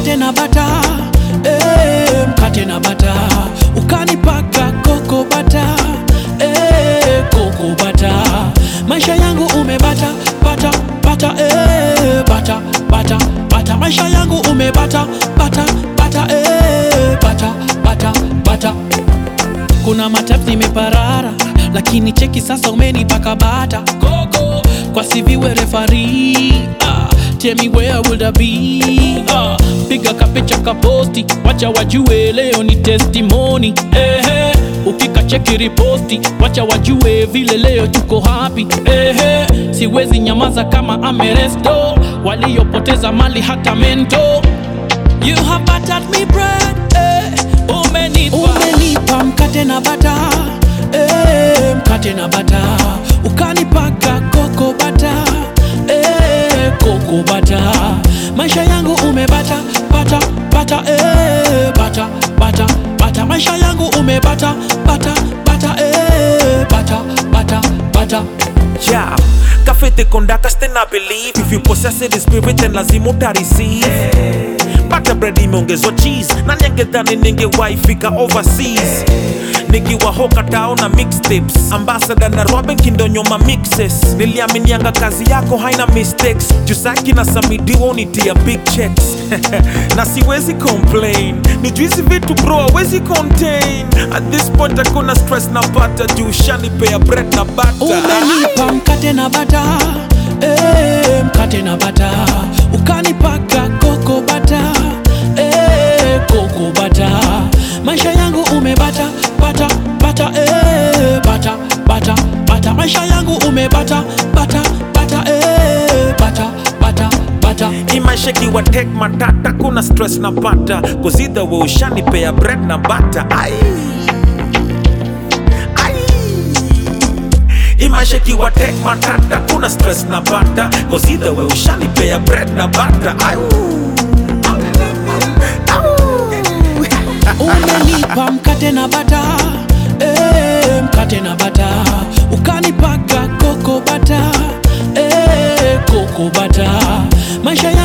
mkate na bata eh, mkate na bata ukanipaka koko bata eh, koko bata maisha yangu umebata bata bata eh, bata bata bata maisha yangu umebata bata bata eh, bata bata bata kuna matap nimeparara lakini cheki sasa umenipaka bata koko kwa siviwe refari ah, tell me where would I be ah, piga kapicha kaposti wacha wajue leo ni testimony ehe ukikacheki riposti wacha wajue vile leo tuko happy ehe siwezi nyamaza kama ameresto waliopoteza mali hata mento You have battered me bread, eh. Umenipa, umenipa mkate na bata, eh. Mkate na bata, ukanipaka koko bata, eh. Koko bata, maisha yangu umebata, bata, bata, eh. Bata, bata, bata, maisha yangu umebata, bata, bata, eh. Bata, bata, bata. Yeah, cafe te conductas then I believe If you possess the spirit then lazima uta receive Bata bread imeongezwa cheese Nani angedhani ningewahi fika overseas nikiwa hoka tao na mixtapes ambassador na Robin kindonyoma mixes niliaminianga kazi yako haina mistakes jusaki na samidiwa unitia big checks na siwezi complain ni juizi vitu bro awezi contain at this point hakuna stress na pata juu shanipea bread na butter Umenipa mkate na bata, eh, mkate na bata, ukanipaka koko bata, eh, koko bata. Maisha yangu umebata, bata, bata, eh, bata, bata, bata. Maisha yangu umebata, bata, bata, eh, bata, bata, bata. imasheki tek matata kuna stress na pata cause either way ushanipea bread na butter ai ai imasheki tek matata kuna stress na pata cause either way ushanipea bread na butter ai Umenipa mkate na bata, eh, mkate na bata, ukanipaka koko bata, eh, koko bata. Maisha